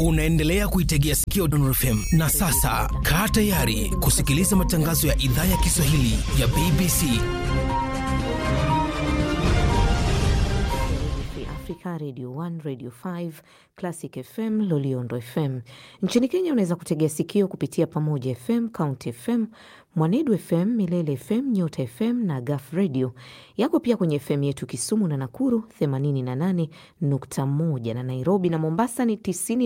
Unaendelea kuitegea sikio Dondor FM na sasa kaa tayari kusikiliza matangazo ya idhaa ya Kiswahili ya BBC. Africa, Radio 1, Radio 5, Classic FM, Loliondo FM. Nchini Kenya unaweza kutegea sikio kupitia Pamoja FM, County FM, Mwanedu FM, Milele FM, Nyota FM na Gaf Radio. Yako pia kwenye FM yetu Kisumu na Nakuru 88.1 na Nairobi na Mombasa ni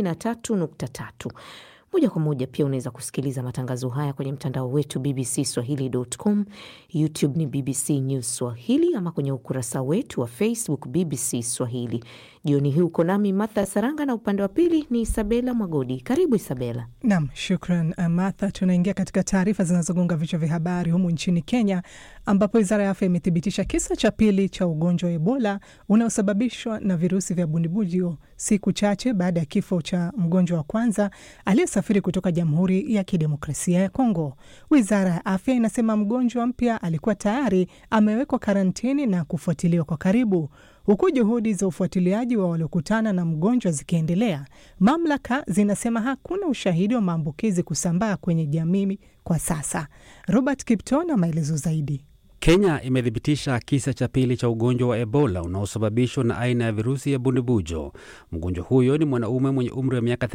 93.3. Moja kwa moja pia unaweza kusikiliza matangazo haya kwenye mtandao wetu BBC Swahili.com, YouTube ni BBC News Swahili, ama kwenye ukurasa wetu wa Facebook BBC Swahili. Jioni hii uko nami Martha Saranga na upande wa pili ni Isabela Mwagodi. Karibu Isabela. Nam, shukran Martha. Tunaingia katika taarifa zinazogonga vichwa vya habari humu nchini Kenya, ambapo wizara ya afya imethibitisha kisa cha pili cha ugonjwa wa Ebola unaosababishwa na virusi vya bundibujo siku chache baada ya kifo cha mgonjwa wa kwanza aliyesafiri kutoka Jamhuri ya Kidemokrasia ya Kongo. Wizara ya afya inasema mgonjwa mpya alikuwa tayari amewekwa karantini na kufuatiliwa kwa karibu. Huku juhudi za ufuatiliaji wa waliokutana na mgonjwa zikiendelea, mamlaka zinasema hakuna ushahidi wa maambukizi kusambaa kwenye jamii kwa sasa. Robert Kipto na maelezo zaidi. Kenya imethibitisha kisa cha pili cha ugonjwa wa Ebola unaosababishwa na aina ya virusi ya bundibujo. Mgonjwa huyo ni mwanaume mwenye umri wa miaka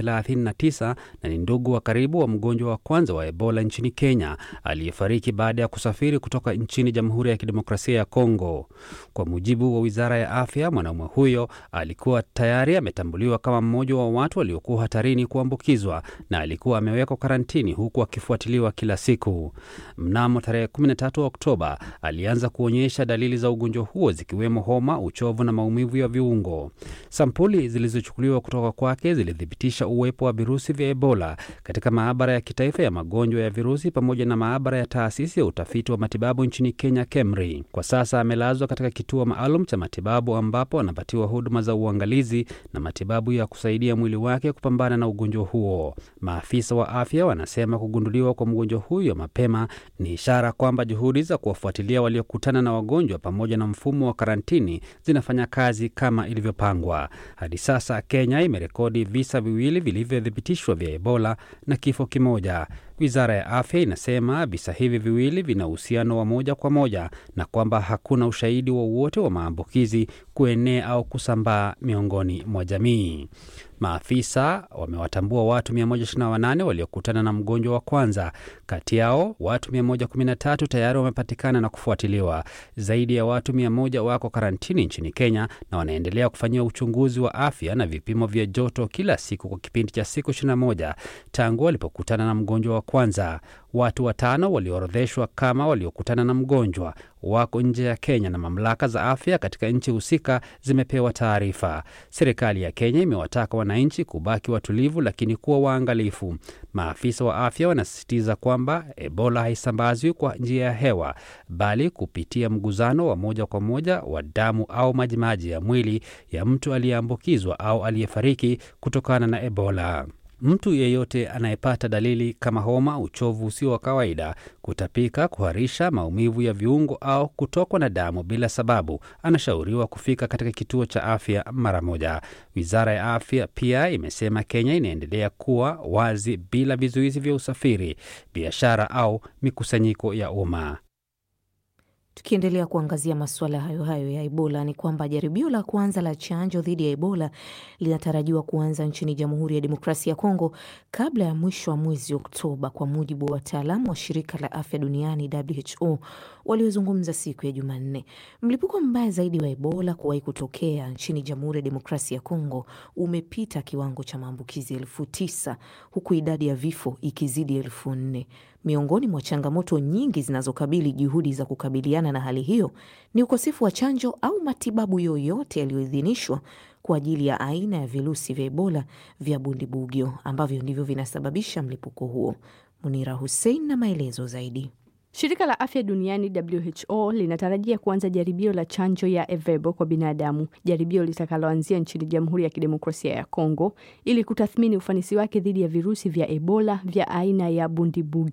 39 na ni ndugu wa karibu wa mgonjwa wa kwanza wa Ebola nchini Kenya aliyefariki baada ya kusafiri kutoka nchini Jamhuri ya Kidemokrasia ya Kongo. Kwa mujibu wa Wizara ya Afya, mwanaume huyo alikuwa tayari ametambuliwa kama mmoja wa watu waliokuwa hatarini kuambukizwa na alikuwa amewekwa karantini huku akifuatiliwa kila siku. Mnamo tarehe 13 Oktoba alianza kuonyesha dalili za ugonjwa huo zikiwemo homa, uchovu na maumivu ya viungo. Sampuli zilizochukuliwa kutoka kwake zilithibitisha uwepo wa virusi vya Ebola katika maabara ya kitaifa ya magonjwa ya virusi pamoja na maabara ya taasisi ya utafiti wa matibabu nchini Kenya, KEMRI. Kwa sasa amelazwa katika kituo maalum cha matibabu ambapo anapatiwa huduma za uangalizi na matibabu ya kusaidia mwili wake kupambana na ugonjwa huo. Maafisa wa afya wanasema kugunduliwa kwa mgonjwa huyo mapema ni ishara kwamba juhudi za kuwafuatilia waliokutana na wagonjwa pamoja na mfumo wa karantini zinafanya kazi kama ilivyopangwa. Hadi sasa Kenya imerekodi visa viwili vilivyothibitishwa vya Ebola na kifo kimoja. Wizara ya afya inasema visa hivi viwili vina uhusiano wa moja kwa moja na kwamba hakuna ushahidi wowote wa, wa maambukizi kuenea au kusambaa miongoni mwa jamii. Maafisa wamewatambua watu 128 waliokutana na mgonjwa wa kwanza. Kati yao watu 113 tayari wamepatikana na kufuatiliwa. Zaidi ya watu 100 wako karantini nchini Kenya na wanaendelea kufanyiwa uchunguzi wa afya na vipimo vya joto kila siku kwa kipindi cha siku 21 tangu walipokutana na mgonjwa wa kwanza. Watu watano walioorodheshwa kama waliokutana na mgonjwa wako nje ya Kenya na mamlaka za afya katika nchi husika zimepewa taarifa. Serikali ya Kenya imewataka wananchi kubaki watulivu, lakini kuwa waangalifu. Maafisa wa afya wanasisitiza kwamba Ebola haisambazwi kwa njia ya hewa, bali kupitia mguzano wa moja kwa moja wa damu au majimaji ya mwili ya mtu aliyeambukizwa au aliyefariki kutokana na Ebola. Mtu yeyote anayepata dalili kama homa, uchovu usio wa kawaida, kutapika, kuharisha, maumivu ya viungo au kutokwa na damu bila sababu, anashauriwa kufika katika kituo cha afya mara moja. Wizara ya afya pia imesema Kenya inaendelea kuwa wazi bila vizuizi vya usafiri, biashara au mikusanyiko ya umma. Tukiendelea kuangazia masuala hayo hayo ya Ebola ni kwamba jaribio la kwanza la chanjo dhidi ya Ebola linatarajiwa kuanza nchini Jamhuri ya Demokrasia ya Kongo kabla ya mwisho wa mwezi Oktoba, kwa mujibu wa wataalamu wa shirika la afya duniani WHO waliozungumza siku ya Jumanne. Mlipuko mbaya zaidi wa Ebola kuwahi kutokea nchini Jamhuri ya Demokrasia ya Kongo umepita kiwango cha maambukizi elfu tisa huku idadi ya vifo ikizidi elfu nne. Miongoni mwa changamoto nyingi zinazokabili juhudi za kukabiliana na hali hiyo ni ukosefu wa chanjo au matibabu yoyote yaliyoidhinishwa kwa ajili ya aina ya virusi vya Ebola vya bundibugyo ambavyo ndivyo vinasababisha mlipuko huo. Munira Hussein na maelezo zaidi. Shirika la afya duniani WHO linatarajia kuanza jaribio la chanjo ya Evebo kwa binadamu, jaribio litakaloanzia nchini Jamhuri ya Kidemokrasia ya Kongo ili kutathmini ufanisi wake dhidi ya virusi vya Ebola vya aina ya Bundibugyo.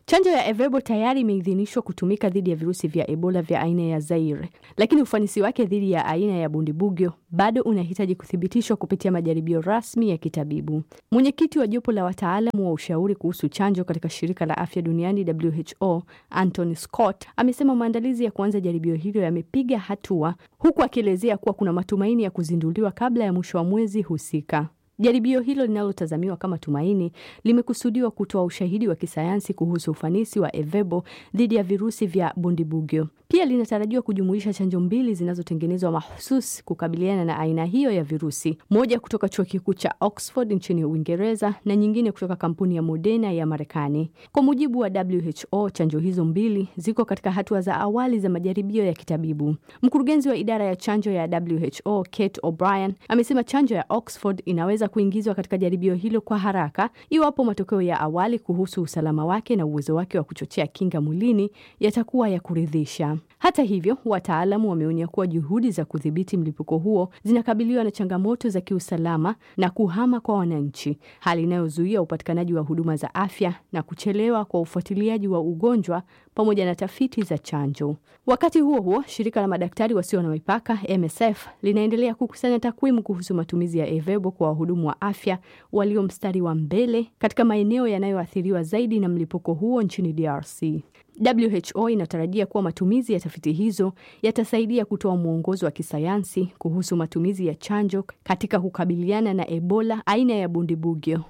Chanjo ya Evebo tayari imeidhinishwa kutumika dhidi ya virusi vya Ebola vya aina ya Zaire, lakini ufanisi wake dhidi ya aina ya Bundibugyo bado unahitaji kuthibitishwa kupitia majaribio rasmi ya kitabibu. Mwenyekiti wa jopo la wataalamu wa ushauri kuhusu chanjo katika shirika la afya duniani WHO, Anthony Scott, amesema maandalizi ya kuanza jaribio hilo yamepiga hatua, huku akielezea kuwa kuna matumaini ya kuzinduliwa kabla ya mwisho wa mwezi husika. Jaribio hilo linalotazamiwa kama tumaini limekusudiwa kutoa ushahidi wa kisayansi kuhusu ufanisi wa Evebo dhidi ya virusi vya Bundibugyo. Pia linatarajiwa kujumuisha chanjo mbili zinazotengenezwa mahususi kukabiliana na aina hiyo ya virusi, moja kutoka chuo kikuu cha Oxford nchini Uingereza na nyingine kutoka kampuni ya Moderna ya Marekani. Kwa mujibu wa WHO, chanjo hizo mbili ziko katika hatua za awali za majaribio ya kitabibu. Mkurugenzi wa idara ya chanjo ya WHO, Kate O'Brien, amesema chanjo ya Oxford inaweza kuingizwa katika jaribio hilo kwa haraka iwapo matokeo ya awali kuhusu usalama wake na uwezo wake wa kuchochea kinga mwilini yatakuwa ya kuridhisha. Hata hivyo, wataalamu wameonya kuwa juhudi za kudhibiti mlipuko huo zinakabiliwa na changamoto za kiusalama na kuhama kwa wananchi, hali inayozuia upatikanaji wa huduma za afya na kuchelewa kwa ufuatiliaji wa ugonjwa pamoja na tafiti za chanjo. Wakati huo huo, shirika la madaktari wasio na mipaka MSF linaendelea kukusanya takwimu kuhusu matumizi ya Evebo kwa wahudumu wa afya walio mstari wa mbele katika maeneo yanayoathiriwa zaidi na mlipuko huo nchini DRC. WHO inatarajia kuwa matumizi ya tafiti hizo yatasaidia kutoa mwongozo wa kisayansi kuhusu matumizi ya chanjo katika kukabiliana na Ebola aina ya Bundibugyo.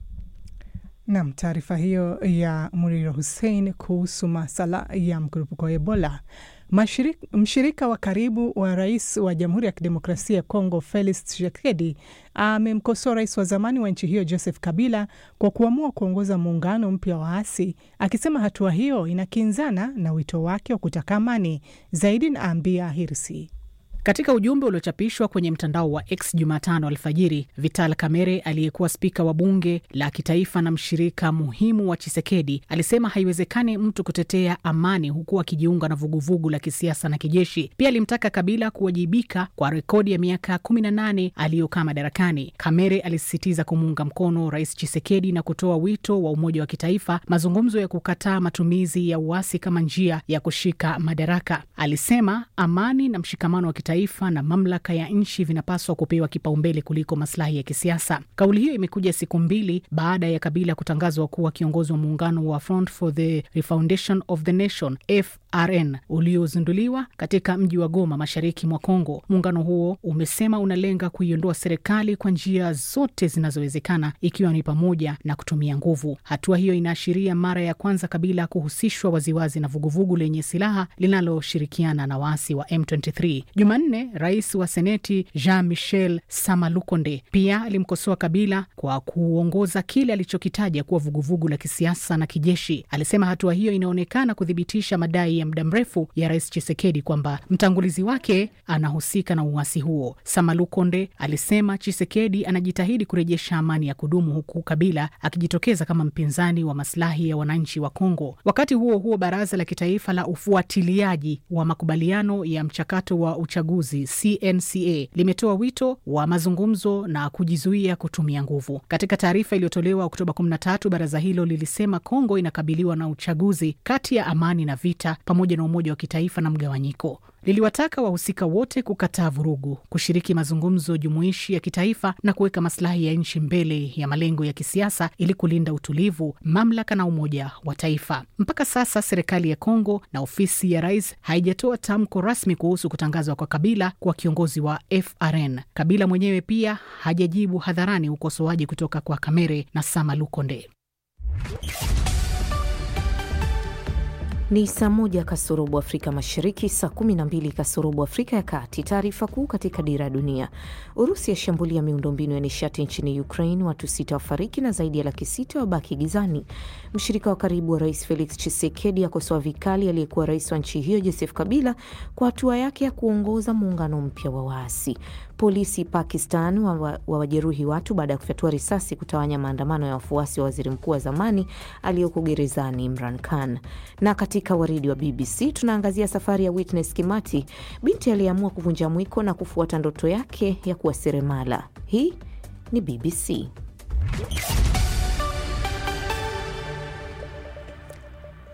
Nam, taarifa hiyo ya Muriro Hussein kuhusu masala ya mkurupuko wa Ebola. Mashirika, mshirika wa karibu wa rais wa Jamhuri ya Kidemokrasia ya Kongo Felix Tshisekedi amemkosoa rais wa zamani wa nchi hiyo Joseph Kabila kwa kuamua kuongoza muungano mpya wa waasi, akisema hatua hiyo inakinzana na wito wake wa kutaka amani. Zaidi na Ambia Hirsi. Katika ujumbe uliochapishwa kwenye mtandao wa X Jumatano alfajiri, Vital Kamerhe aliyekuwa spika wa bunge la kitaifa na mshirika muhimu wa Chisekedi alisema haiwezekani mtu kutetea amani huku akijiunga na vuguvugu la kisiasa na kijeshi. Pia alimtaka Kabila kuwajibika kwa rekodi ya miaka kumi na nane aliyokaa madarakani. Kamerhe alisisitiza kumuunga mkono Rais Chisekedi na kutoa wito wa umoja wa kitaifa, mazungumzo ya kukataa matumizi ya uasi kama njia ya kushika madaraka. Alisema amani na mshikamano wa kitaifa na mamlaka ya nchi vinapaswa kupewa kipaumbele kuliko maslahi ya kisiasa. Kauli hiyo imekuja siku mbili baada ya Kabila kutangazwa kuwa kiongozi wa muungano wa Front for the Refoundation of the Nation FRN uliozinduliwa katika mji wa Goma, mashariki mwa Kongo. Muungano huo umesema unalenga kuiondoa serikali kwa njia zote zinazowezekana, ikiwa ni pamoja na kutumia nguvu. Hatua hiyo inaashiria mara ya kwanza Kabila kuhusishwa waziwazi na vuguvugu lenye silaha linaloshirikiana na waasi wa M23. Jumanne, rais wa seneti Jean Michel Samalukonde pia alimkosoa Kabila kwa kuongoza kile alichokitaja kuwa vuguvugu la kisiasa na kijeshi. Alisema hatua hiyo inaonekana kuthibitisha madai ya muda mrefu ya rais Chisekedi kwamba mtangulizi wake anahusika na uasi huo. Samalukonde alisema Chisekedi anajitahidi kurejesha amani ya kudumu huku Kabila akijitokeza kama mpinzani wa maslahi ya wananchi wa Kongo. Wakati huo huo, baraza la kitaifa la ufuatiliaji wa makubaliano ya mchakato wa uchaguzi CNCA limetoa wito wa mazungumzo na kujizuia kutumia nguvu. Katika taarifa iliyotolewa Oktoba 13, baraza hilo lilisema Kongo inakabiliwa na uchaguzi kati ya amani na vita pamoja na umoja wa kitaifa na mgawanyiko. Liliwataka wahusika wote kukataa vurugu, kushiriki mazungumzo jumuishi ya kitaifa na kuweka maslahi ya nchi mbele ya malengo ya kisiasa ili kulinda utulivu, mamlaka na umoja wa taifa. Mpaka sasa serikali ya Kongo na ofisi ya rais haijatoa tamko rasmi kuhusu kutangazwa kwa Kabila kuwa kiongozi wa FRN. Kabila mwenyewe pia hajajibu hadharani ukosoaji kutoka kwa Kamere na Sama Lukonde. Ni saa moja kasorobo Afrika Mashariki, saa kumi na mbili kasorobo Afrika ya Kati. Taarifa kuu katika Dira ya Dunia: Urusi yashambulia miundombinu ya nishati nchini Ukraine, watu sita wafariki na zaidi ya laki sita wabaki gizani. Mshirika wa karibu wa rais Felix Tshisekedi akosoa vikali aliyekuwa rais wa nchi hiyo Joseph Kabila kwa hatua yake ya kuongoza muungano mpya wa waasi. Polisi Pakistan wawajeruhi wa watu baada ya kufyatua risasi kutawanya maandamano ya wafuasi wa waziri mkuu wa zamani aliyoko gerezani Imran Khan. Na katika waridi wa BBC tunaangazia safari ya Witness Kimati, binti aliyeamua kuvunja mwiko na kufuata ndoto yake ya kuwa seremala. Hii ni BBC.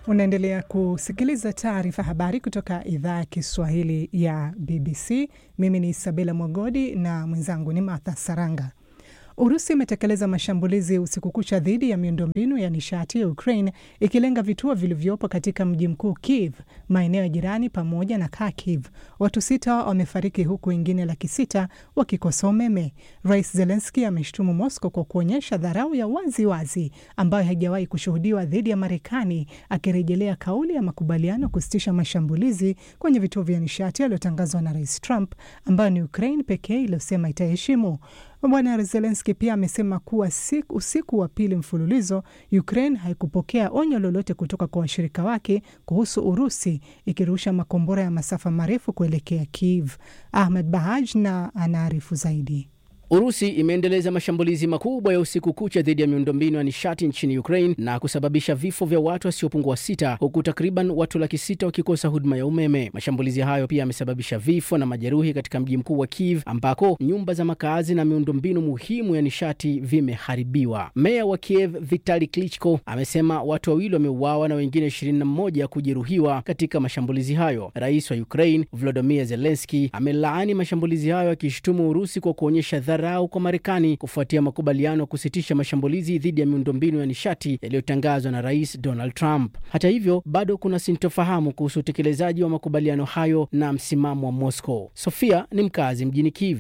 Unaendelea kusikiliza taarifa habari kutoka idhaa ya Kiswahili ya BBC. Mimi ni Isabela Mwagodi na mwenzangu ni Martha Saranga. Urusi imetekeleza mashambulizi usiku kucha dhidi ya miundombinu ya nishati ya Ukraine ikilenga vituo vilivyopo katika mji mkuu Kiev, maeneo ya jirani pamoja na Kharkiv. Watu sita wamefariki huku wengine laki sita wakikosa umeme. Rais Zelenski ameshtumu Moscow kwa kuonyesha dharau ya wazi wazi ambayo haijawahi kushuhudiwa dhidi ya Marekani, akirejelea kauli ya makubaliano kusitisha mashambulizi kwenye vituo vya nishati yaliyotangazwa na Rais Trump, ambayo ni Ukraine pekee iliyosema itaheshimu. Bwana Zelenski pia amesema kuwa siku, usiku wa pili mfululizo Ukraine haikupokea onyo lolote kutoka kwa washirika wake kuhusu Urusi ikirusha makombora ya masafa marefu kuelekea Kiev. Ahmed Bahaj na anaarifu zaidi. Urusi imeendeleza mashambulizi makubwa ya usiku kucha dhidi ya miundombinu ya nishati nchini Ukraine na kusababisha vifo vya watu wasiopungua sita huku takriban watu laki sita wakikosa huduma ya umeme. Mashambulizi hayo pia yamesababisha vifo na majeruhi katika mji mkuu wa Kiev ambako nyumba za makazi na miundombinu muhimu ya nishati vimeharibiwa. Meya wa Kiev Vitali Klitschko amesema watu wawili wameuawa na wengine 21 kujeruhiwa katika mashambulizi hayo. Rais wa Ukraine Volodymyr Zelensky amelaani mashambulizi hayo akishutumu Urusi kwa kuonyesha dharau kwa Marekani kufuatia makubaliano ya kusitisha mashambulizi dhidi ya miundombinu ya nishati yaliyotangazwa na Rais Donald Trump. Hata hivyo, bado kuna sintofahamu kuhusu utekelezaji wa makubaliano hayo na msimamo wa Moscow. Sofia ni mkazi mjini Kiev.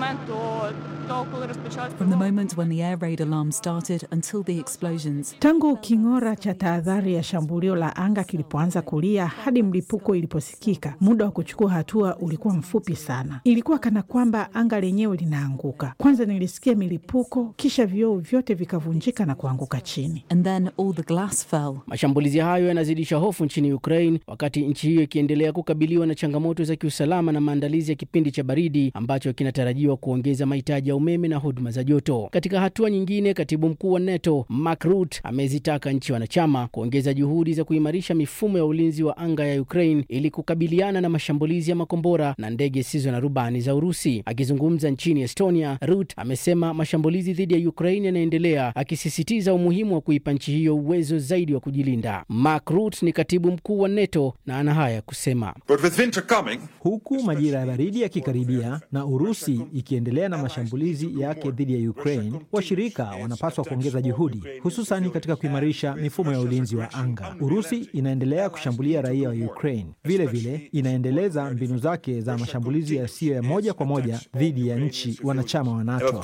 From the moment when the air raid alarm started until the explosions. Tangu king'ora cha tahadhari ya shambulio la anga kilipoanza kulia hadi mlipuko iliposikika, muda wa kuchukua hatua ulikuwa mfupi sana. Ilikuwa kana kwamba anga lenyewe linaanguka. Kwanza nilisikia milipuko, kisha vioo vyote vikavunjika na kuanguka chini. And then all the glass fell. Mashambulizi hayo yanazidisha hofu nchini Ukraine, wakati nchi hiyo ikiendelea kukabiliwa na changamoto za kiusalama na maandalizi ya kipindi cha baridi ambacho kinatarajiwa kuongeza mahitaji ya umeme na huduma za joto. Katika hatua nyingine, katibu mkuu wa NATO Mark Rutte amezitaka nchi wanachama kuongeza juhudi za kuimarisha mifumo ya ulinzi wa anga ya Ukraine ili kukabiliana na mashambulizi ya makombora na ndege zisizo na rubani za Urusi. Akizungumza nchini Estonia, Rutte amesema mashambulizi dhidi ya Ukraine yanaendelea, akisisitiza umuhimu wa kuipa nchi hiyo uwezo zaidi wa kujilinda. Mark Rutte ni katibu mkuu wa NATO na ana haya kusema: huku majira ya baridi yakikaribia na Urusi ikiendelea na mashambulizi yake dhidi ya Ukraine, washirika wanapaswa kuongeza juhudi, hususan katika kuimarisha mifumo ya ulinzi wa anga. Urusi inaendelea kushambulia raia wa Ukraine, vilevile inaendeleza mbinu zake za mashambulizi yasiyo ya moja kwa moja dhidi ya nchi wanachama wa NATO.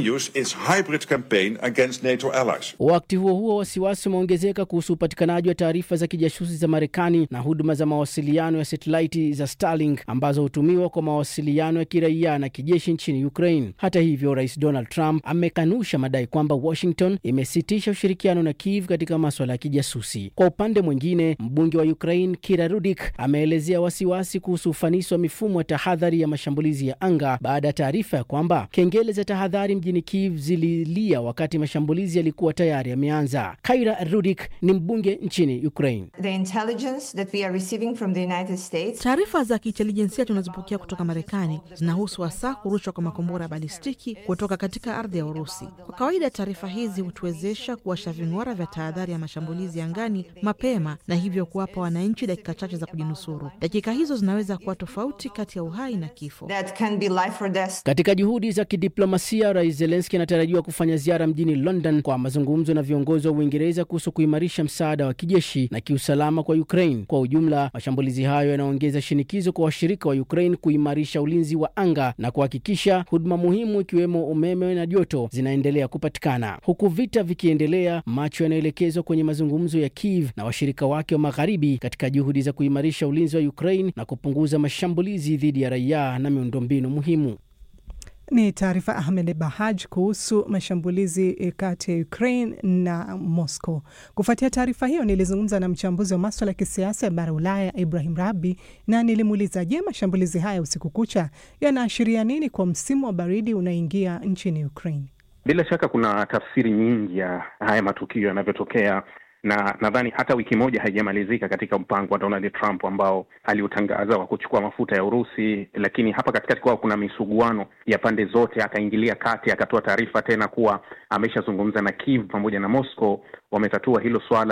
Wakati huo huo, wasiwasi umeongezeka kuhusu upatikanaji wa taarifa za kijasusi za Marekani na huduma za mawasiliano ya satelaiti za Starlink ambazo hutumiwa kwa mawasiliano ya kiraia na kijeshi nchini Ukraine. Hata hivyo, Rais Donald Trump amekanusha madai kwamba Washington imesitisha ushirikiano na Kiev katika maswala ya kijasusi. Kwa upande mwingine, mbunge wa Ukraine Kira Rudik ameelezea wasiwasi kuhusu ufanisi wa mifumo ya tahadhari ya mashambulizi ya anga baada ya taarifa ya kwamba kengele za tahadhari mjini Kiev zililia wakati mashambulizi yalikuwa tayari yameanza. Kaira Rudik ni mbunge nchini Ukraine. Taarifa za kiintelijensia tunazopokea kutoka Marekani zinahusu hasa kurushwa kwa makombora ya balistiki kutoka katika ardhi ya Urusi. Kwa kawaida, taarifa hizi hutuwezesha kuwasha ving'ora vya tahadhari ya mashambulizi angani mapema na hivyo kuwapa wananchi dakika chache za kujinusuru. Dakika hizo zinaweza kuwa tofauti kati ya uhai na kifo. Katika juhudi za kidiplomasia, Rais Zelenski anatarajiwa kufanya ziara mjini London kwa mazungumzo na viongozi wa Uingereza kuhusu kuimarisha msaada wa kijeshi na kiusalama kwa Ukraine. Kwa ujumla, mashambulizi hayo yanaongeza shinikizo kwa washirika wa Ukraine kuimarisha ulinzi wa anga na kuhakikisha huduma muhimu ikiwemo umeme na joto zinaendelea kupatikana. Huku vita vikiendelea, macho yanaelekezwa kwenye mazungumzo ya Kiev na washirika wake wa magharibi katika juhudi za kuimarisha ulinzi wa Ukraine na kupunguza mashambulizi dhidi ya raia na miundombinu muhimu. Ni taarifa Ahmed Bahaj kuhusu mashambulizi kati ya Ukraine na Moscow. Kufuatia taarifa hiyo, nilizungumza na mchambuzi wa maswala ya kisiasa ya bara Ulaya, Ibrahim Rabi, na nilimuuliza, je, mashambulizi haya usiku kucha yanaashiria nini kwa msimu wa baridi unaingia nchini Ukraine? Bila shaka kuna tafsiri nyingi ya haya matukio yanavyotokea na nadhani hata wiki moja haijamalizika katika mpango wa Donald Trump ambao aliutangaza wa kuchukua mafuta ya Urusi, lakini hapa katikati kwao kuna misuguano ya pande zote. Akaingilia kati, akatoa taarifa tena kuwa ameshazungumza na Kiev pamoja na Moscow, wametatua hilo swala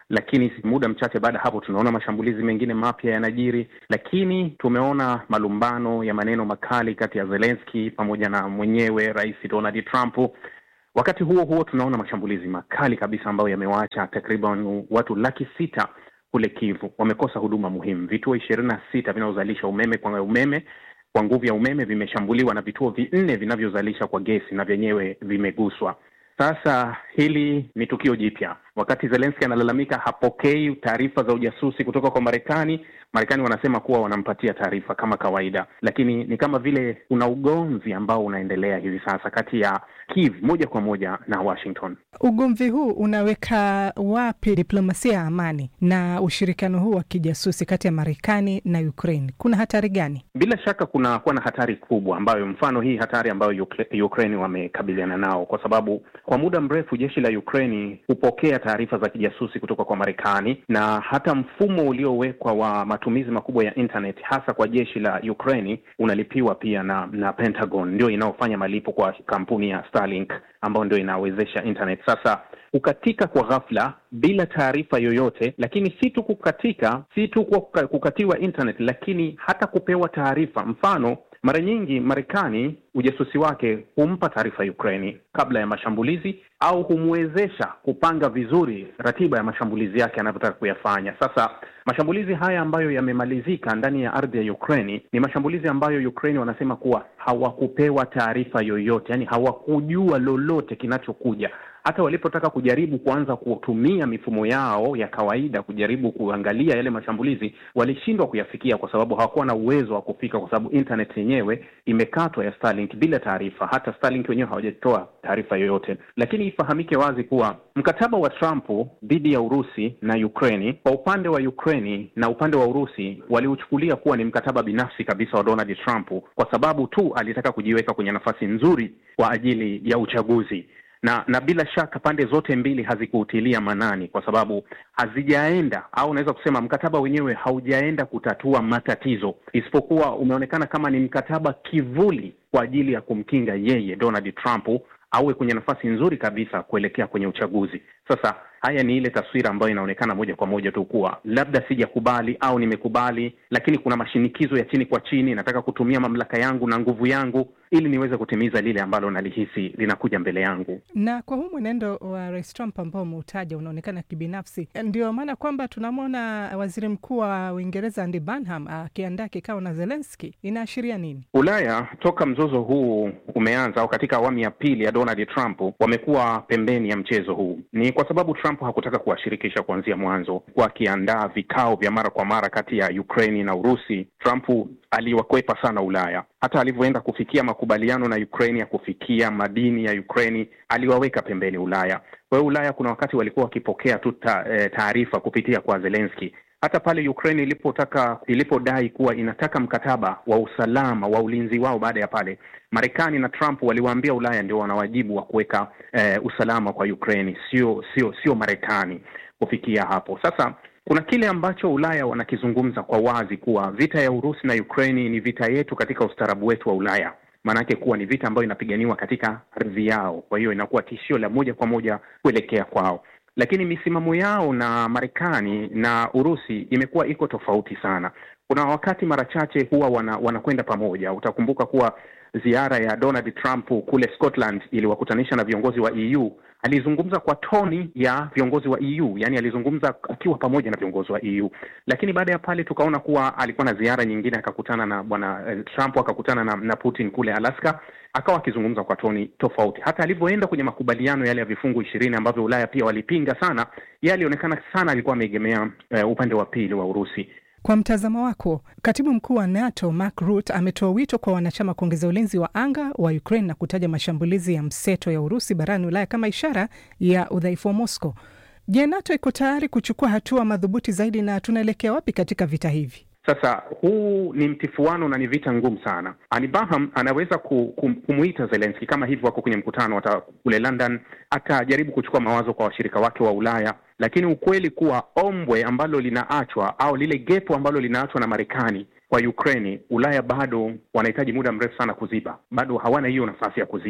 lakini muda mchache baada ya hapo tunaona mashambulizi mengine mapya yanajiri, lakini tumeona malumbano ya maneno makali kati ya Zelensky pamoja na mwenyewe Rais Donald Trump. Wakati huo huo tunaona mashambulizi makali kabisa ambayo yamewaacha takriban watu laki sita kule Kivu wamekosa huduma muhimu. Vituo ishirini na sita vinavyozalisha umeme kwa umeme kwa nguvu ya umeme vimeshambuliwa na vituo vinne vinavyozalisha kwa gesi na vyenyewe vimeguswa. Sasa hili ni tukio jipya. Wakati Zelensky analalamika hapokei taarifa za ujasusi kutoka kwa Marekani, Marekani wanasema kuwa wanampatia taarifa kama kawaida, lakini ni kama vile kuna ugomvi ambao unaendelea hivi sasa kati ya Kiev moja kwa moja na Washington. Ugomvi huu unaweka wapi diplomasia ya amani na ushirikiano huu wa kijasusi kati ya Marekani na Ukraine? Kuna hatari gani? Bila shaka kuna kuwa na hatari kubwa, ambayo mfano hii hatari ambayo Ukraine wamekabiliana nao, kwa sababu kwa muda mrefu jeshi la Ukraine hupokea taarifa za kijasusi kutoka kwa Marekani, na hata mfumo uliowekwa wa matumizi makubwa ya internet hasa kwa jeshi la Ukraine unalipiwa pia na na Pentagon, ndio inaofanya malipo kwa kampuni ya Starlink ambayo ndio inawezesha internet. Sasa kukatika kwa ghafla bila taarifa yoyote, lakini si tu kukatika, si tu kwa kukatiwa internet, lakini hata kupewa taarifa. Mfano, mara nyingi Marekani ujasusi wake humpa taarifa Ukraini kabla ya mashambulizi au humwezesha kupanga vizuri ratiba ya mashambulizi yake anavyotaka kuyafanya. Sasa mashambulizi haya ambayo yamemalizika ndani ya ardhi ya Ukraini ni mashambulizi ambayo Ukraini wanasema kuwa hawakupewa taarifa yoyote, yani hawakujua lolote kinachokuja hata walipotaka kujaribu kuanza kutumia mifumo yao ya kawaida kujaribu kuangalia yale mashambulizi walishindwa kuyafikia kwa sababu hawakuwa na uwezo wa kufika, kwa sababu internet yenyewe imekatwa ya Starlink bila taarifa. Hata Starlink wenyewe hawajatoa taarifa yoyote. Lakini ifahamike wazi kuwa mkataba wa Trump dhidi ya Urusi na Ukraini, kwa upande wa Ukraini na upande wa Urusi waliuchukulia kuwa ni mkataba binafsi kabisa wa Donald Trump, kwa sababu tu alitaka kujiweka kwenye nafasi nzuri kwa ajili ya uchaguzi na na bila shaka pande zote mbili hazikuutilia manani kwa sababu hazijaenda au unaweza kusema mkataba wenyewe haujaenda kutatua matatizo, isipokuwa umeonekana kama ni mkataba kivuli kwa ajili ya kumkinga yeye Donald Trump awe kwenye nafasi nzuri kabisa kuelekea kwenye uchaguzi. Sasa haya ni ile taswira ambayo inaonekana moja kwa moja tu kuwa labda sijakubali au nimekubali, lakini kuna mashinikizo ya chini kwa chini, nataka kutumia mamlaka yangu na nguvu yangu ili niweze kutimiza lile ambalo nalihisi linakuja mbele yangu. Na kwa huu mwenendo wa Rais Trump ambao umeutaja unaonekana kibinafsi, ndio maana kwamba tunamwona waziri mkuu wa Uingereza Andy Burnham akiandaa kikao na Zelensky. Inaashiria nini? Ulaya toka mzozo huu umeanza au katika awamu ya pili ya Donald Trump wamekuwa pembeni ya mchezo huu. Ni kwa sababu Trump hakutaka kuwashirikisha kuanzia mwanzo, kwa akiandaa vikao vya mara kwa mara kati ya Ukraini na Urusi. Trump aliwakwepa sana Ulaya. Hata alivyoenda kufikia makubaliano na Ukraini ya kufikia madini ya Ukraini, aliwaweka pembeni Ulaya. Kwa hiyo Ulaya kuna wakati walikuwa wakipokea tu taarifa kupitia kwa Zelensky. Hata pale Ukraine ilipotaka ilipodai kuwa inataka mkataba wa usalama wa ulinzi wao, baada ya pale Marekani na Trump waliwaambia Ulaya ndio wana wajibu wa kuweka eh, usalama kwa Ukraine, sio sio sio Marekani. Kufikia hapo sasa kuna kile ambacho Ulaya wanakizungumza kwa wazi kuwa vita ya Urusi na Ukraini ni vita yetu katika ustaarabu wetu wa Ulaya, maanake kuwa ni vita ambayo inapiganiwa katika ardhi yao, kwa hiyo inakuwa tishio la moja kwa moja kuelekea kwao lakini misimamo yao na Marekani na Urusi imekuwa iko tofauti sana. Kuna wakati mara chache huwa wana, wanakwenda pamoja. Utakumbuka kuwa ziara ya Donald Trump kule Scotland iliwakutanisha na viongozi wa EU. Alizungumza kwa toni ya viongozi wa EU, yani alizungumza akiwa pamoja na viongozi wa EU, lakini baada ya pale tukaona kuwa alikuwa na ziara nyingine, akakutana na bwana eh, Trump akakutana na, na Putin kule Alaska, akawa akizungumza kwa toni tofauti. Hata alivyoenda kwenye makubaliano yale ya vifungu ishirini ambavyo Ulaya pia walipinga sana, yeye alionekana sana alikuwa ameegemea eh, upande wa pili wa Urusi. Kwa mtazamo wako, katibu mkuu wa NATO Mark Rutte ametoa wito kwa wanachama kuongeza ulinzi wa anga wa Ukraine na kutaja mashambulizi ya mseto ya Urusi barani Ulaya kama ishara ya udhaifu wa Moscow. Je, NATO iko tayari kuchukua hatua madhubuti zaidi na tunaelekea wapi katika vita hivi? Sasa huu ni mtifuano na ni vita ngumu sana. Ani Baham anaweza kumuita Zelensky kama hivyo, wako kwenye mkutano hata kule London, atajaribu kuchukua mawazo kwa washirika wake wa Ulaya, lakini ukweli kuwa ombwe ambalo linaachwa au lile gepo ambalo linaachwa na Marekani kwa Ukraine, Ulaya bado wanahitaji muda mrefu sana kuziba, bado hawana hiyo nafasi ya kuziba.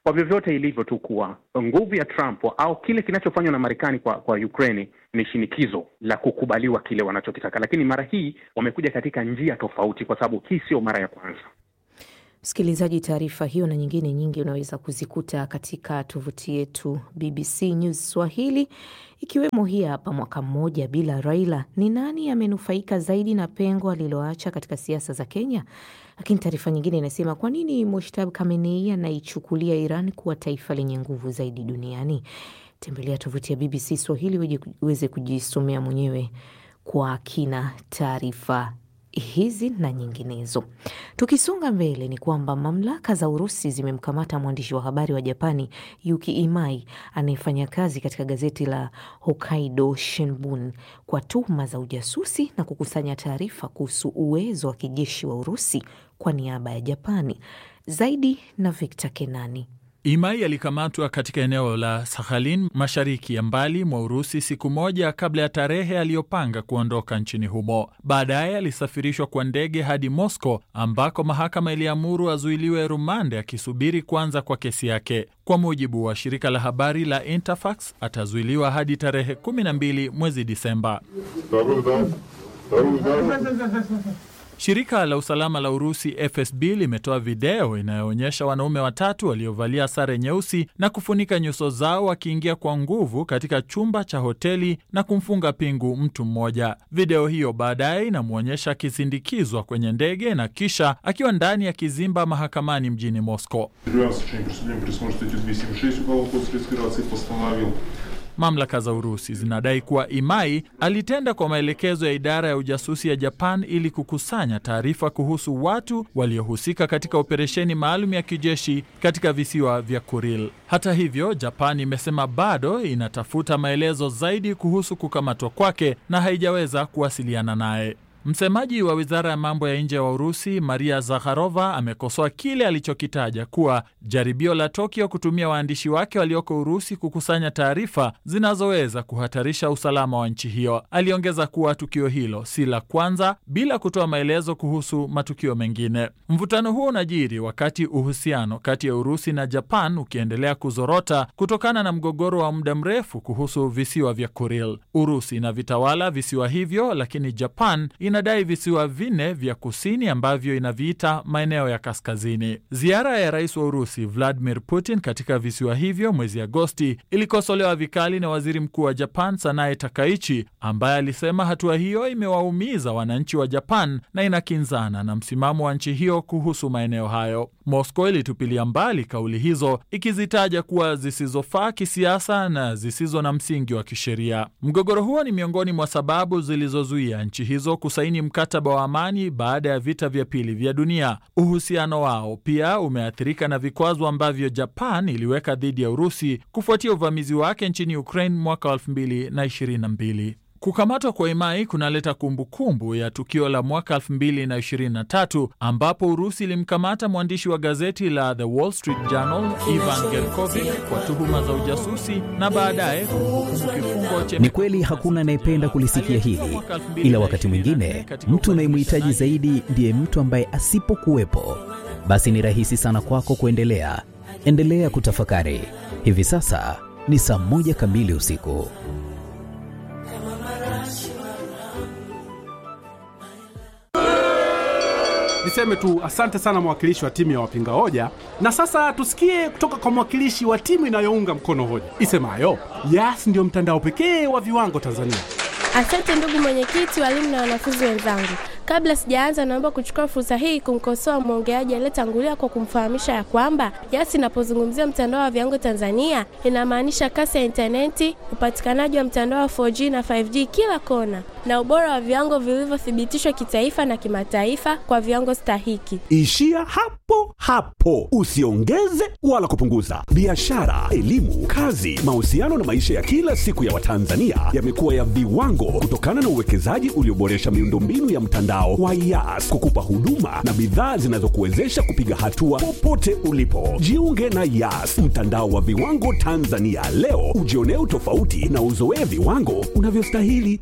kwa vyovyote ilivyo tu kuwa nguvu ya Trump au kile kinachofanywa na Marekani kwa kwa Ukraine ni shinikizo la kukubaliwa kile wanachokitaka, lakini mara hii wamekuja katika njia tofauti, kwa sababu hii sio mara ya kwanza. Msikilizaji, taarifa hiyo na nyingine nyingi unaweza kuzikuta katika tovuti yetu BBC News Swahili, ikiwemo hii hapa. Mwaka mmoja bila Raila, ni nani amenufaika zaidi na pengo aliloacha katika siasa za Kenya? Lakini taarifa nyingine inasema kwa nini Mushtaba Khamenei anaichukulia Iran kuwa taifa lenye nguvu zaidi duniani? Tembelea tovuti ya BBC Swahili uweze kujisomea mwenyewe kwa kina taarifa hizi na nyinginezo. Tukisonga mbele, ni kwamba mamlaka za Urusi zimemkamata mwandishi wa habari wa Japani Yuki Imai anayefanya kazi katika gazeti la Hokkaido Shimbun kwa tuhuma za ujasusi na kukusanya taarifa kuhusu uwezo wa kijeshi wa Urusi kwa niaba ya Japani. Zaidi na Victor Kenani. Imai alikamatwa katika eneo la Sakhalin mashariki ya mbali mwa Urusi siku moja kabla ya tarehe aliyopanga kuondoka nchini humo. Baadaye alisafirishwa kwa ndege hadi Moscow ambako mahakama iliamuru azuiliwe rumande akisubiri kuanza kwa kesi yake. Kwa mujibu wa shirika la habari la Interfax, atazuiliwa hadi tarehe 12 mwezi Disemba. Shirika la usalama la Urusi FSB limetoa video inayoonyesha wanaume watatu waliovalia sare nyeusi na kufunika nyuso zao wakiingia kwa nguvu katika chumba cha hoteli na kumfunga pingu mtu mmoja. Video hiyo baadaye inamwonyesha akisindikizwa kwenye ndege na kisha akiwa ndani ya kizimba mahakamani mjini Moscow. Mamlaka za Urusi zinadai kuwa Imai alitenda kwa maelekezo ya idara ya ujasusi ya Japan ili kukusanya taarifa kuhusu watu waliohusika katika operesheni maalum ya kijeshi katika visiwa vya Kuril. Hata hivyo, Japan imesema bado inatafuta maelezo zaidi kuhusu kukamatwa kwake na haijaweza kuwasiliana naye. Msemaji wa wizara ya mambo ya nje wa Urusi, Maria Zakharova, amekosoa kile alichokitaja kuwa jaribio la Tokyo kutumia waandishi wake walioko Urusi kukusanya taarifa zinazoweza kuhatarisha usalama wa nchi hiyo. Aliongeza kuwa tukio hilo si la kwanza, bila kutoa maelezo kuhusu matukio mengine. Mvutano huo unajiri wakati uhusiano kati ya Urusi na Japan ukiendelea kuzorota kutokana na mgogoro wa muda mrefu kuhusu visiwa vya Kuril. Urusi inavitawala visiwa hivyo, lakini Japan inadai visiwa vinne vya kusini ambavyo inaviita maeneo ya kaskazini. Ziara ya rais wa Urusi Vladimir Putin katika visiwa hivyo mwezi Agosti ilikosolewa vikali na waziri mkuu wa Japan Sanae Takaichi, ambaye alisema hatua hiyo imewaumiza wananchi wa Japan na inakinzana na msimamo wa nchi hiyo kuhusu maeneo hayo. Moscow ilitupilia mbali kauli hizo ikizitaja kuwa zisizofaa kisiasa na zisizo na msingi wa kisheria. Mgogoro huo ni miongoni mwa sababu zilizozuia nchi hizo kusaini mkataba wa amani baada ya vita vya pili vya dunia. Uhusiano wao pia umeathirika na vikwazo ambavyo Japan iliweka dhidi ya Urusi kufuatia uvamizi wake nchini Ukraine mwaka wa 2022. Kukamatwa kwa Imai kunaleta kumbukumbu ya tukio la mwaka 2023 ambapo Urusi ilimkamata mwandishi wa gazeti la The Wall Street Journal Ivan Gerkovich kwa tuhuma za ujasusi na baadaye kuhukumu kifungo cha. Ni kweli hakuna anayependa kulisikia hili, ila wakati mwingine mtu unayemhitaji zaidi ndiye mtu ambaye asipokuwepo, basi ni rahisi sana kwako kuendelea. Endelea kutafakari. Hivi sasa ni saa moja kamili usiku. Niseme tu asante sana mwakilishi wa timu ya wapinga hoja, na sasa tusikie kutoka kwa mwakilishi wa timu inayounga mkono hoja isemayo Yas ndio mtandao pekee wa viwango Tanzania. Asante ndugu mwenyekiti, walimu na wanafunzi wenzangu. Kabla sijaanza, naomba kuchukua fursa hii kumkosoa mwongeaji aliyetangulia kwa kumfahamisha ya kwamba Yas inapozungumzia mtandao wa viwango Tanzania inamaanisha kasi ya intaneti, upatikanaji wa mtandao wa 4G na 5G kila kona, na ubora wa viwango vilivyothibitishwa kitaifa na kimataifa kwa viwango stahiki. Ishia hapo hapo, usiongeze wala kupunguza. Biashara, elimu, kazi, mahusiano na maisha ya kila siku ya Watanzania yamekuwa ya viwango kutokana na uwekezaji ulioboresha miundombinu ya mtandao wa Yas kukupa huduma na bidhaa zinazokuwezesha kupiga hatua popote ulipo. Jiunge na Yas, mtandao wa viwango Tanzania leo, ujionee utofauti na uzoee viwango unavyostahili.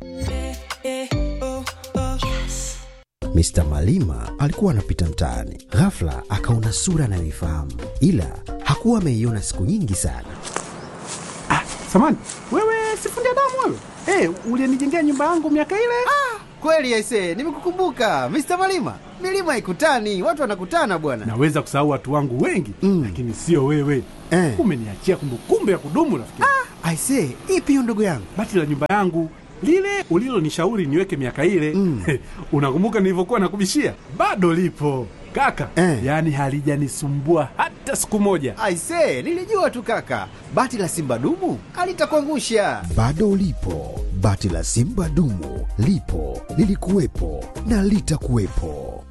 Mr. Malima alikuwa anapita mtaani, ghafla akaona sura anayoifahamu, ila haku Takuwa ameiona siku nyingi sana. Samani, wewe sifundi damu wewe. Eh, ulinijengea nyumba yangu miaka ile. Kweli aise, nimekukumbuka Mr. Malima. Milima ikutani, watu wanakutana bwana. Naweza kusahau watu wangu wengi mm. lakini sio wewe Eh. Umeniachia kumbukumbu ya kudumu rafiki. Ah, aise, ipi hiyo ndugu yangu? Bati la nyumba yangu lile ulilonishauri niweke miaka ile mm. unakumbuka nilivyokuwa nakubishia? Bado lipo kaka Eh. yaani halijanisumbua hata siku moja. Aise, nilijua tu kaka. Bati la Simba dumu alitakuangusha. Bado ulipo, bati la Simba dumu lipo, lilikuwepo na litakuwepo.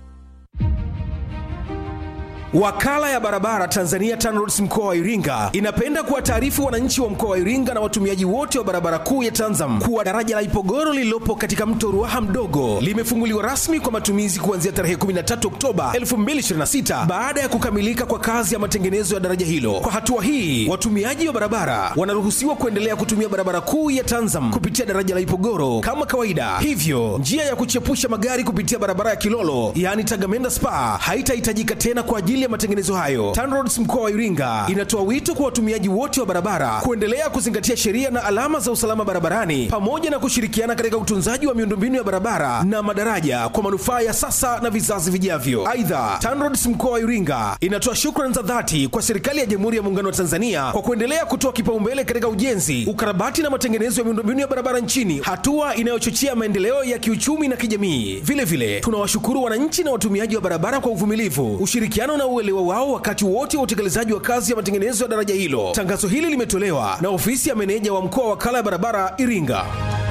Wakala ya barabara Tanzania TANROADS mkoa wa Iringa inapenda kuwataarifu wananchi wa mkoa wa Iringa na watumiaji wote wa barabara kuu ya Tanzam kuwa daraja la Ipogoro lililopo katika mto Ruaha mdogo limefunguliwa rasmi kwa matumizi kuanzia tarehe 13 Oktoba 2026 baada ya kukamilika kwa kazi ya matengenezo ya daraja hilo. Kwa hatua hii, watumiaji wa barabara wanaruhusiwa kuendelea kutumia barabara kuu ya Tanzam kupitia daraja la Ipogoro kama kawaida. Hivyo, njia ya kuchepusha magari kupitia barabara ya Kilolo yaani Tagamenda Spa haitahitajika tena kwa ajili ya matengenezo hayo. TANROADS mkoa wa Iringa inatoa wito kwa watumiaji wote wa barabara kuendelea kuzingatia sheria na alama za usalama barabarani pamoja na kushirikiana katika utunzaji wa miundombinu ya barabara na madaraja kwa manufaa ya sasa na vizazi vijavyo. Aidha, TANROADS mkoa wa Iringa inatoa shukrani za dhati kwa serikali ya Jamhuri ya Muungano wa Tanzania kwa kuendelea kutoa kipaumbele katika ujenzi, ukarabati na matengenezo ya miundombinu ya barabara nchini, hatua inayochochea maendeleo ya kiuchumi na kijamii. Vile vile tunawashukuru wananchi na watumiaji wa barabara kwa uvumilivu, ushirikiano na uelewa wao wakati wote wa utekelezaji wa kazi ya matengenezo ya daraja hilo. Tangazo hili limetolewa na ofisi ya meneja wa mkoa wa wakala ya barabara Iringa.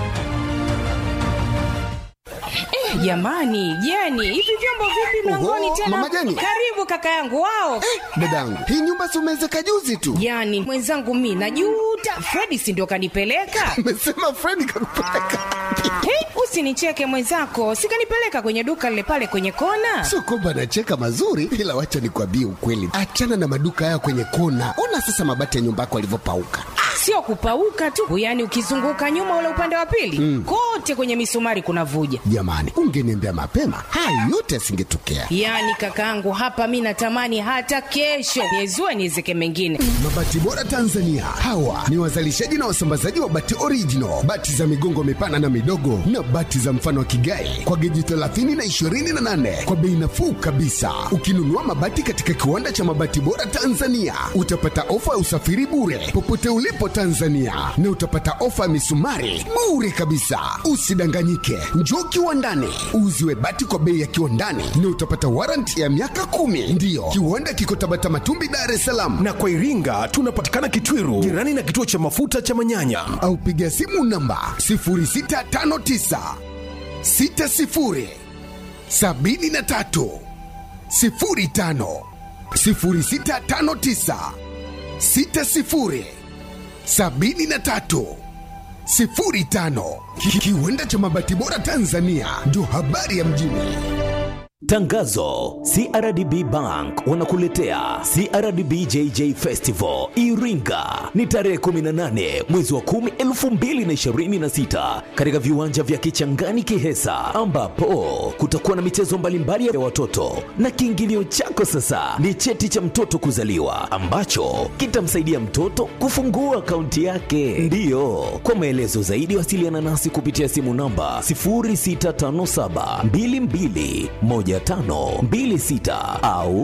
Eh, jamani Jeni, hivi vyombo vipi mlangoni Oho, tena? Mama Jeni. Karibu kaka yangu wao. Dadangu, hii nyumba si umeezeka juzi tu? Jani, mwenzangu mi najuta. Fredi si ndio kanipeleka? Umesema Fredi kakupeleka? Hey, usinicheke mwenzako, sikanipeleka kwenye duka lile pale kwenye kona. Sio kwamba anacheka mazuri, ila wacha nikwambie ukweli. Achana na maduka haya kwenye kona. Ona sasa mabati ya nyumba yako alivyopauka. Sio kupauka tu, yaani ukizunguka nyuma ule upande wa pili Mm. kote kwenye misumari kuna vuja. Jamani, ungeniambia mapema, haya yote yasingetokea. Yaani kakaangu, hapa mi natamani hata kesho niezue niezeke mengine. Mabati Bora Tanzania, hawa ni wazalishaji na wasambazaji wa bati original, bati za migongo mipana na midogo, na bati za mfano wa kigai kwa geji 30 na 28 kwa bei nafuu kabisa. Ukinunua mabati katika kiwanda cha Mabati Bora Tanzania, utapata ofa ya usafiri bure popote ulipo Tanzania, na utapata ofa ya misumari bure kabisa. Usidanganyike, njoo kiwandani uuziwe bati kwa bei ya kiwandani, na utapata warranty ya miaka kumi. Ndiyo, kiwanda kiko Tabata Matumbi, Dar es Salaam. Na kwa Iringa tunapatikana Kitwiru, jirani na kituo cha mafuta cha Manyanya. au piga simu namba 0659 60 73 05 0659 60 73 05 Ki- kiwanda cha mabati bora Tanzania ndio habari ya mjini. Tangazo: CRDB Bank wanakuletea CRDB JJ Festival Iringa, ni tarehe 18 mwezi wa 10 2026 katika viwanja vya Kichangani Kihesa, ambapo kutakuwa na michezo mbalimbali ya watoto, na kiingilio chako sasa ni cheti cha mtoto kuzaliwa ambacho kitamsaidia mtoto kufungua akaunti yake. Ndiyo, kwa maelezo zaidi wasiliana nasi kupitia simu namba 0657221526 au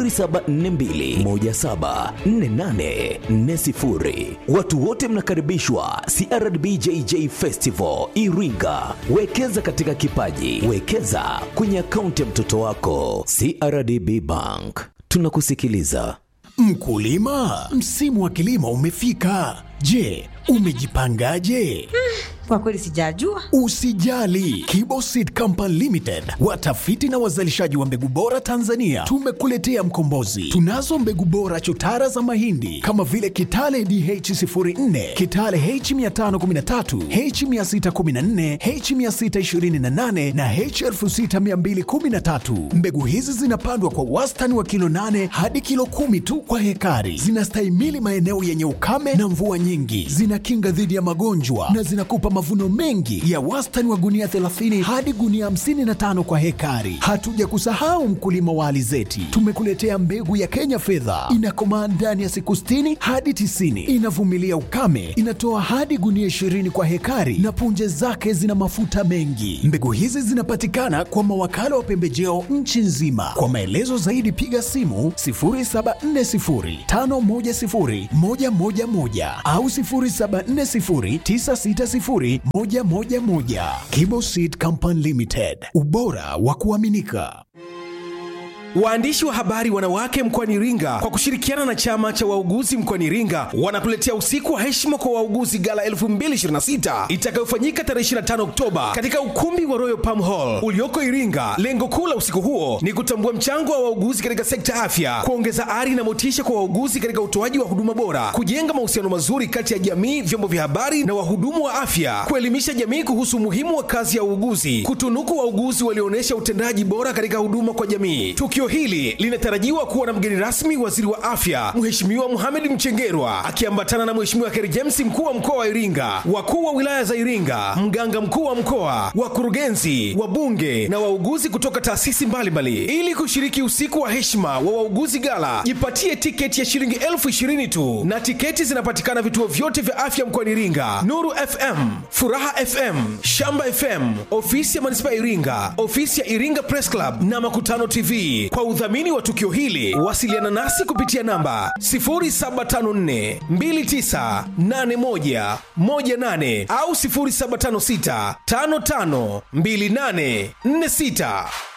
0742174840. Watu wote mnakaribishwa CRDB JJ Festival Iringa. Wekeza katika kipaji, wekeza kwenye akaunti ya mtoto wako. CRDB Bank, tunakusikiliza. Mkulima, msimu wa kilimo umefika. Je, umejipangaje? Kwa kweli sijajua. Usijali, Kibo Seed Company Limited, watafiti na wazalishaji wa mbegu bora Tanzania, tumekuletea mkombozi. Tunazo mbegu bora chotara za mahindi kama vile Kitale DH04, Kitale H513, H614, H628 na H6213. Mbegu hizi zinapandwa kwa wastani wa kilo 8 hadi kilo kumi tu kwa hekari. Zinastahimili maeneo yenye ukame na mvua nyingi, zinakinga dhidi ya magonjwa na zinakupa mavuno mengi ya wastani wa gunia 30 hadi gunia 55 kwa hekari. Hatuja kusahau mkulima wa alizeti, tumekuletea mbegu ya Kenya fedha, inakomaa ndani ya siku 60 hadi 90, inavumilia ukame, inatoa hadi gunia 20 kwa hekari na punje zake zina mafuta mengi. Mbegu hizi zinapatikana kwa mawakala wa pembejeo nchi nzima. Kwa maelezo zaidi piga simu 0740510111 au 0740960111. Kibo Seed Company Limited, ubora wa kuaminika. Waandishi wa habari wanawake mkoani Iringa kwa kushirikiana na chama cha wauguzi mkoani Iringa wanakuletea usiku wa heshima kwa wauguzi gala 2026 itakayofanyika tarehe 25 Oktoba katika ukumbi wa Royal Palm Hall ulioko Iringa. Lengo kuu la usiku huo ni kutambua mchango wa wauguzi katika sekta ya afya, kuongeza ari na motisha kwa wauguzi katika utoaji wa huduma bora, kujenga mahusiano mazuri kati ya jamii, vyombo vya habari na wahudumu wa afya, kuelimisha jamii kuhusu umuhimu wa kazi ya uuguzi, kutunuku wauguzi walioonyesha utendaji bora katika huduma kwa jamii. Tukio hili linatarajiwa kuwa na mgeni rasmi waziri wa afya Mheshimiwa Mohamed Mchengerwa akiambatana na Mheshimiwa Kheri James mkuu wa mkoa wa Iringa, wakuu wa wilaya za Iringa, mganga mkuu wa mkoa, wakurugenzi, wabunge na wauguzi kutoka taasisi mbalimbali ili kushiriki usiku wa heshima wa wauguzi gala. Jipatie tiketi ya shilingi elfu ishirini tu na tiketi zinapatikana vituo vyote vya afya mkoani Iringa: Nuru FM, Furaha FM, Shamba FM, ofisi ya manispaa ya Iringa, ofisi ya Iringa Press Club na Makutano TV. Kwa udhamini wa tukio hili wasiliana nasi kupitia namba 0754 2981 18 au 0756 55 28 46.